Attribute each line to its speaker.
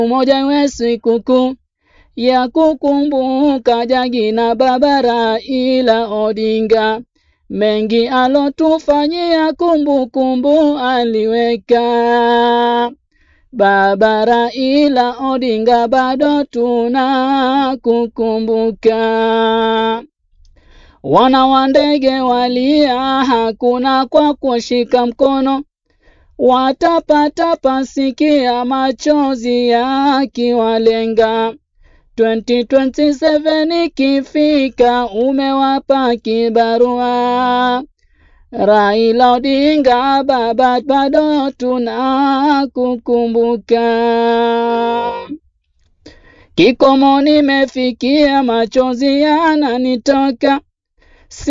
Speaker 1: moja iwe sikukuu ya kukumbuka Jagi na Baba Raila Odinga, mengi alotufanyia kumbukumbu aliweka. Baba Raila Odinga bado tuna kukumbuka. Wana wa ndege walia, hakuna kwa kushika mkono, watapata sikia machozi yakiwalenga. 2027 ikifika, umewapa kibarua. Raila Odinga baba, bado tuna kukumbuka. Kikomo nimefikia, machozi yananitoka